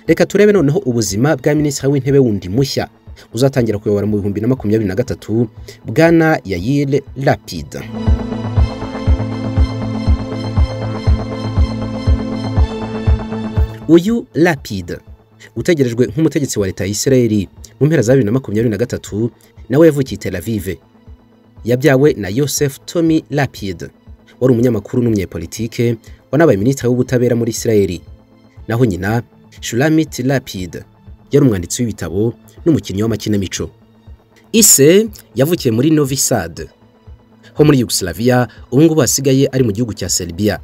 reka turebe noneho ubuzima bwa minisitiri w'intebe wundi mushya uzatangira kuyobora mu bihumbi na makumyabiri na gatatu bwana yayire rapida uyu rapida utegerejwe nk'umutegetsi wa leta ya Isirayeli mu mpera za bibiri na makumyabiri na gatatu nawe yavukiye Tel Aviv yabyawe na Yosef Tommy Lapid wari umunyamakuru n'umunyepolitike wanabaye minisitiri w'ubutabera muri Isirayeli naho nyina Shulamit Lapid yari umwanditsi w'ibitabo n'umukinnyi w'amakinamico Ise yavukiye muri Novi Sad ho muri Yugoslavia ubu ngubu hasigaye ari mu gihugu cya Serbia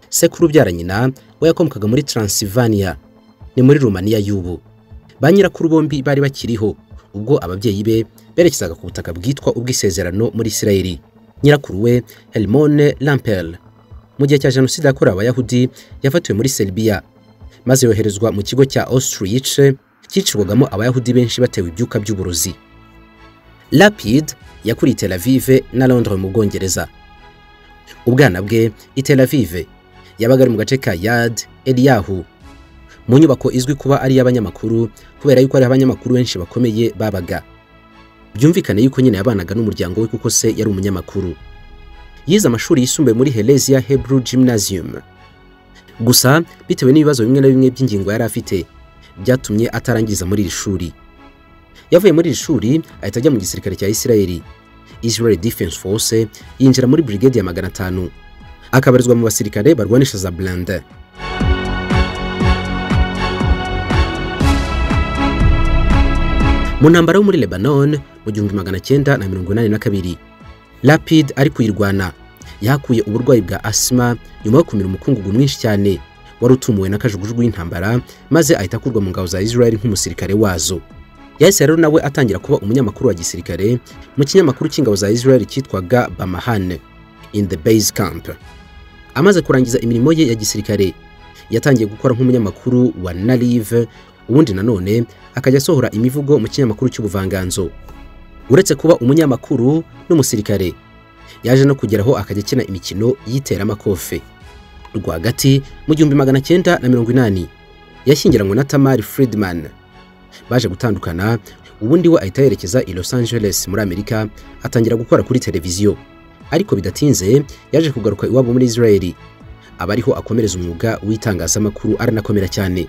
sekuru ubyara nyina we yakomokaga muri Transylvania ni muri Rumaniya y'ubu ba nyirakuru bombi bari bakiriho ubwo ababyeyi be berekezaga ku butaka bwitwa ubw'isezerano muri Isirayeli nyirakuru we Helmone Lampel mu gihe cya jenoside yakorewe abayahudi yafatiwe muri Serbia maze yoherezwa mu kigo cya Auschwitz cyicirwagamo abayahudi benshi batewe ibyuka by'uburozi Lapid yakuriye Tel Aviv na Londres mu Bwongereza ubwana bwe i Tel Aviv yabaga ari mu gace ka Yad Eliyahu mu nyubako izwi kuba ari iy'abanyamakuru kubera yuko hariho abanyamakuru benshi bakomeye babaga byumvikane yuko nyine yabanaga n'umuryango we kuko se yari umunyamakuru yize amashuri yisumbuye muri Helezia Hebrew Gymnasium gusa bitewe n'ibibazo bimwe na bimwe by'ingingo yari afite byatumye atarangiza muri iri shuri yavuye muri iri shuri ahita ajya mu gisirikare cya Isirayeli Israel Defense Force yinjira muri brigade ya magana atanu akabarizwa mu basirikare barwanisha za Blende mu ntambara yo muri Lebanon mu gihumbi magana cyenda na mirongo inani na kabiri Lapid ari kuyirwana yahakuye uburwayi bwa asima nyuma yo kumira umukungugu mwinshi cyane wari utumuwe n'akajugujugu y'intambara maze ahita akurwa mu ngabo za Israel nk'umusirikare wazo yahise rero nawe atangira kuba umunyamakuru wa gisirikare mu kinyamakuru cy'ingabo za Israel cyitwaga Bamahane in the base camp amaze kurangiza imirimo ye ya gisirikare yatangiye gukora nk'umunyamakuru wa Narive ubundi nanone akajya asohora imivugo mu kinyamakuru cy'ubuvanganzo uretse kuba umunyamakuru n'umusirikare yaje no kugeraho akajya akina imikino y'iteramakofe rwagati mu gihumbi magana cyenda na mirongo inani yashyingiranywe na tamari Friedman baje gutandukana ubundi we ahita yerekeza i Los Angeles muri Amerika atangira gukora kuri televiziyo ariko bidatinze yaje kugaruka iwabo muri Israeli abariho akomereza umwuga w'itangazamakuru aranakomera cyane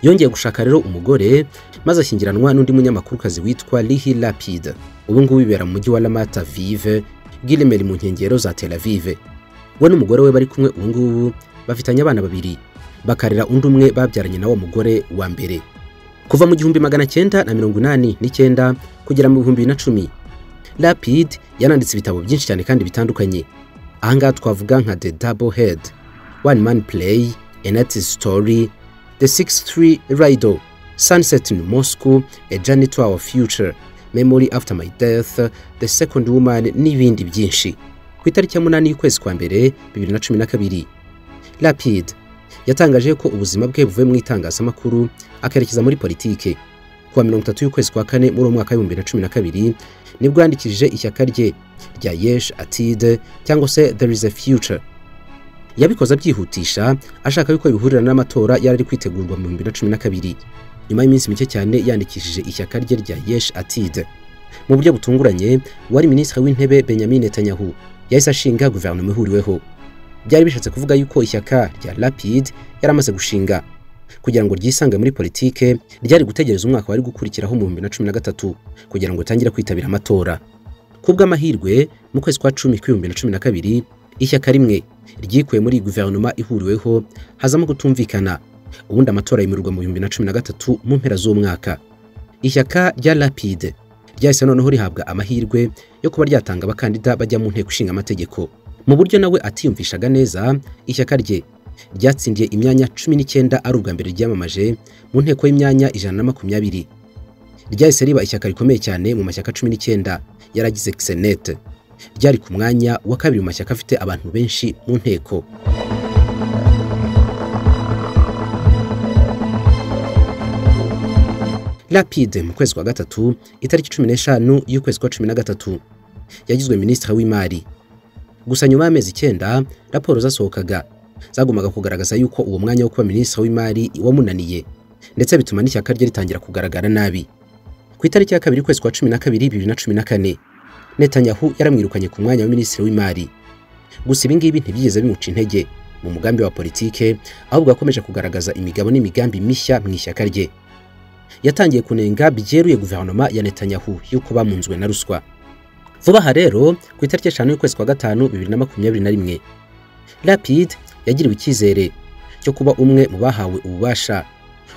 yongeye gushaka rero umugore maze ashyingiranwa n'undi munyamakurukazi witwa Lihi Lapid ubu ngubu bibera mu mujyi wa Ramat Aviv Gilmer mu nkengero za Tel Aviv we n'umugore we bari kumwe ubu ngubu bafitanye abana babiri bakarera undi umwe babyaranye na wa mugore wa mbere kuva mu gihumbi magana cyenda na mirongo inani n'icyenda kugera mu bihumbi na cumi Lapid yananditse ibitabo byinshi cyane kandi bitandukanye ahangaha twavuga nka The Double Head One Man Play A Night's Story The 63 Rido, Sunset in Moscow, A Journey to Our Future, Memory After My Death, The Second Woman n'ibindi byinshi. Ku itariki ya munani y'ukwezi kwa mbere 2012, Lapid yatangaje ko ubuzima bwe buvuye mu itangazamakuru akerekeza muri politike. Kuwa 30 y'ukwezi kwa kane muri umwaka wa 2012 nibwo yandikishije ishyaka rye rya Yesh Atid cyangwa se There is a Future yabikoze abyihutisha ashaka yuko bihurira n'amatora yari ari kwitegurwa mu 2012 nyuma y'iminsi mike cyane yandikishije ishyaka rye rya Yesh Atid mu buryo butunguranye wari minisitiri w'intebe Benjamin Netanyahu yahise ashinga guverinoma ihuriweho byari bishatse kuvuga yuko ishyaka rya Lapid yaramaze gushinga kugira ngo ryisange muri politike ryari gutegereza umwaka wari gukurikiraho mu 2013 kugira ngo utangire kwitabira amatora kubw'amahirwe mu kwezi kwa 10 2012 ishyaka rimwe ryikuye muri guverinoma ihuriweho hazamo gutumvikana ubundi amatora yemerwa mu 2013 mu mpera z'umwaka ishyaka rya Lapide ryahise noneho rihabwa amahirwe yo kuba ryatanga abakandida bajya mu nteko ishinga amategeko mu buryo nawe atiyumvishaga neza ishyaka rye ryatsindiye imyanya 19 ari ubwa mbere ryamamaje mu nteko y'imyanya ijana na makumyabiri ryahise riba ishyaka rikomeye cyane mu mashyaka 19 yaragize Senate ryari ku mwanya wa kabiri mu mashyaka afite abantu benshi mu nteko Lapide mu kwezi kwa gatatu itariki cumi n'eshanu y'ukwezi kwa cumi na gatatu yagizwe minisitiri w'imari gusa nyuma y'amezi icyenda raporo zasohokaga zagumaga kugaragaza yuko uwo mwanya wo kuba minisitiri w'imari wamunaniye ndetse bituma n'ishyaka rye ritangira kugaragara nabi ku itariki ya kabiri ukwezi kwa cumi na kabiri bibiri na cumi na kane netanyahu yaramwirukanye ku mwanya wa minisitiri w'imari gusa ibi ngibi ntibyigeze bimuca intege mu mugambi wa politike ahubwo yakomeje kugaragaza imigabo n'imigambi mishya mu ishyaka rye yatangiye kunenga byeruye guverinoma ya netanyahu y'uko bamunzwe na ruswa vuba aha rero ku itariki eshanu y'ukwezi kwa gatanu bibiri na makumyabiri na rimwe rapid yagiriwe icyizere cyo kuba umwe mu bahawe ububasha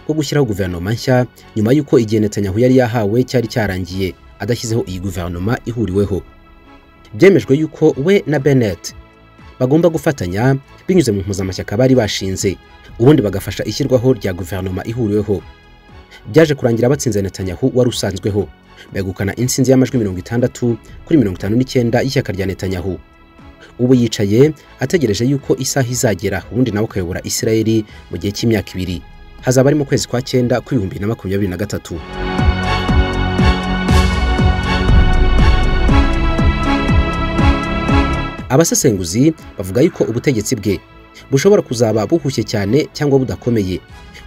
bwo gushyiraho guverinoma nshya nyuma y'uko igihe netanyahu yari yahawe cyari cyarangiye adashyizeho iyi guverinoma ihuriweho byemejwe yuko we na benet bagomba gufatanya binyuze mu mpuzamashyaka bari bashinze ubundi bagafasha ishyirwaho rya guverinoma ihuriweho byaje kurangira batsinze netanyahu wari usanzweho begukana insinzi y'amajwi mirongo itandatu kuri mirongo itanu n'icyenda y'ishyaka rya netanyahu ubu yicaye ategereje yuko isaha izagera ubundi nawe akayobora isirayeli mu gihe cy'imyaka ibiri hazaba ari mu kwezi kwa cyenda kw'ibihumbi na makumyabiri na gatatu abasesenguzi bavuga yuko ubutegetsi bwe bushobora kuzaba buhushye cyane cyangwa budakomeye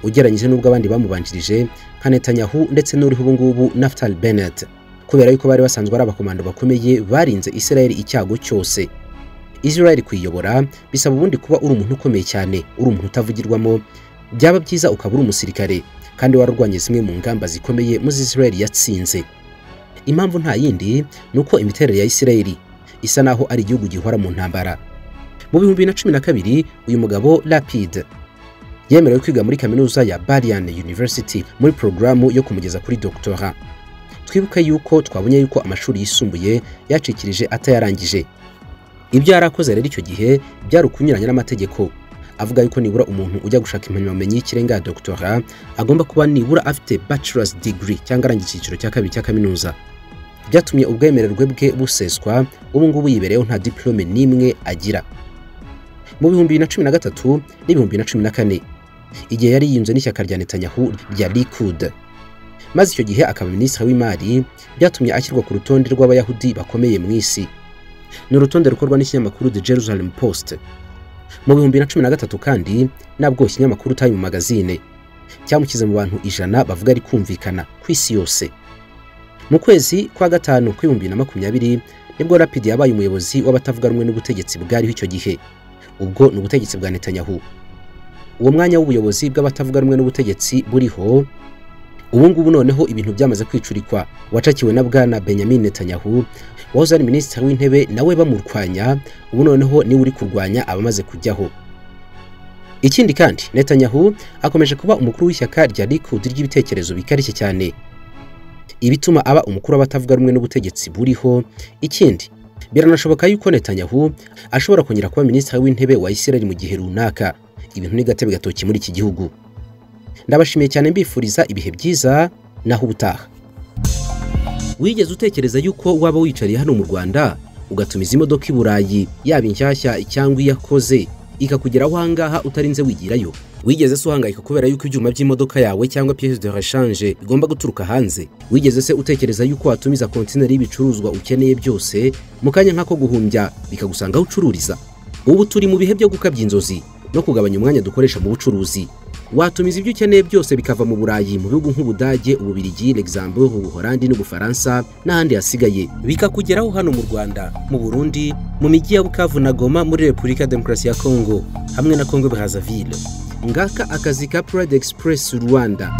ugereranyije n'ubwo abandi bamubanjirije nka netanyahu ndetse n'uriho ubu ngubu naftali benet kubera yuko bari basanzwe ari abakomando bakomeye barinze isirayeli icyago cyose isirayeli kuyiyobora bisaba ubundi kuba uri umuntu ukomeye cyane uri umuntu utavugirwamo byaba byiza ukaba uri umusirikare kandi wararwanye zimwe mu ngamba zikomeye muri isirayeli yatsinze impamvu nta yindi ni uko imiterere ya isirayeli isa naho ari igihugu gihora mu ntambara mu bihumbi na cumi na kabiri uyu mugabo rapid yemerewe kwiga muri kaminuza ya barian university muri porogaramu yo kumugeza kuri doctora twibuke yuko twabonye yuko amashuri yisumbuye yacikirije atayarangije ibyo yari akoze rero icyo gihe byari ukunyuranya n'amategeko avuga yuko nibura umuntu ujya gushaka impamyabumenyi y'ikirenga ya doctora agomba kuba nibura afite bachelor's degree cyangwa arangije icyiciro cya kabiri cya kaminuza byatumye ubwemererwe bwe buseswa ubu ngubu yibereyeho nta diplome n'imwe agira mu bihumbi bibiri na cumi na gatatu n'ibihumbi bibiri na cumi na kane igihe yari yiyunze n'ishyaka rya netanyahu rya likud maze icyo gihe akaba minisitiri w'imari byatumye ashyirwa ku rutonde rw'abayahudi bakomeye mu isi ni urutonde rukorwa n'ikinyamakuru the jerusalem post mu bihumbi bibiri na cumi na gatatu kandi nabwo ikinyamakuru time magazine cyamushyize mu bantu ijana bavuga rikumvikana ku isi yose mu kwezi kwa gatanu kw'ibihumbi bibiri na makumyabiri nibwo rapidi yabaye umuyobozi w'abatavuga rumwe n'ubutegetsi bwariho icyo gihe ubwo ni ubutegetsi bwa netanyahu uwo mwanya w'ubuyobozi bw'abatavuga rumwe n'ubutegetsi buriho ubu ngubu noneho ibintu byamaze kwicurikwa wacakiwe na bwana benyamin netanyahu wahoze ari minisitiri w'intebe nawe bamurwanya ubu noneho niwe uri kurwanya abamaze kujyaho ikindi kandi netanyahu akomeje kuba umukuru w'ishyaka rya likud ry'ibitekerezo bikarishye cyane ibituma aba umukuru w'abatavuga rumwe n'ubutegetsi buriho ikindi biranashoboka yuko netanyahu ashobora kongera kuba minisitiri w'intebe wa isirayeli mu gihe runaka ibintu ni gatebe gatoki muri iki gihugu ndabashimiye cyane mbifuriza ibihe byiza naho ubutaha wigeze utekereza yuko waba wicariye hano mu rwanda ugatumiza imodoka i burayi yaba inshyashya cyangwa iyakoze ikakugeraho ahangaha utarinze wigirayo wigeze se uhangayika kubera yuko ibyuma by'imodoka yawe cyangwa pièce de rechange bigomba guturuka hanze wigeze se utekereza yuko watumiza kontineri y'ibicuruzwa ukeneye byose mu kanya nk'ako guhumbya bikagusanga aho ucururiza ubu turi mu bihe byo gukabya inzozi no kugabanya umwanya dukoresha mu bucuruzi watumiza ibyo ukeneye byose bikava mu burayi mu bihugu nk'ubudage ububirigi luxembourg ubuholandi n'ubufaransa n'ahandi hasigaye bikakugeraho hano mu rwanda mu burundi mu mijyi ya bukavu na goma muri repubulika demokarasi ya kongo hamwe na kongo brazzaville ngaka akazi ka Pride Express Rwanda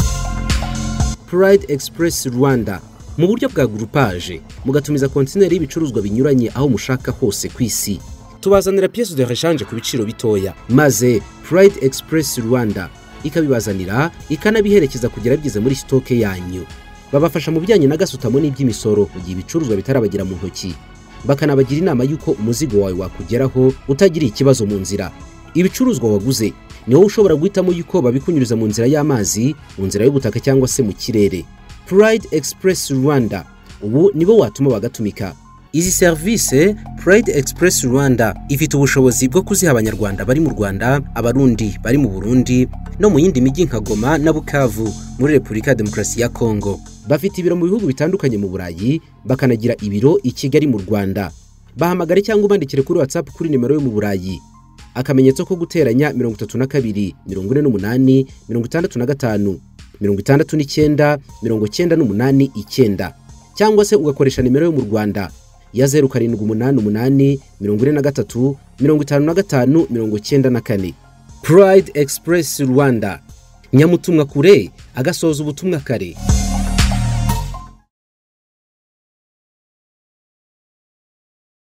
Pride Express Rwanda mu buryo bwa groupage mugatumiza kontineri y'ibicuruzwa binyuranye aho mushaka hose ku isi tubazanira pièce de rechange ku biciro bitoya maze Pride Express Rwanda ikabibazanira ikanabiherekeza kugera bigeze muri stoke yanyu babafasha mu bijyanye na gasutamo n'iby'imisoro mu gihe ibicuruzwa bitarabagera mu ntoki bakanabagira inama y'uko umuzigo wawe wakugeraho utagiriye ikibazo mu nzira ibicuruzwa waguze ni wowe ushobora guhitamo yuko babikunyuriza mu nzira y'amazi mu nzira y'ubutaka cyangwa se mu kirere Pride Express Rwanda ubu nibo watuma bagatumika izi serivisi Pride Express Rwanda ifite ubushobozi bwo kuziha abanyarwanda bari mu Rwanda abarundi bari mu Burundi no mu yindi mijyi nka Goma na Bukavu muri Repubulika Demokarasi ya Kongo bafite ibiro mu bihugu bitandukanye mu Burayi bakanagira ibiro i Kigali mu Rwanda bahamagare cyangwa ubandikire kuri WhatsApp kuri nimero yo mu Burayi akamenyetso ko guteranya mirongo itatu na kabiri mirongo ine n'umunani mirongo itandatu na gatanu mirongo itandatu n'icyenda mirongo icyenda n'umunani icyenda cyangwa se ugakoresha nimero yo mu rwanda ya zeru karindwi umunani umunani mirongo ine na gatatu mirongo itanu na gatanu mirongo icyenda na kane purayidi egisipuresi rwanda nyamutumwa kure agasoza ubutumwa kare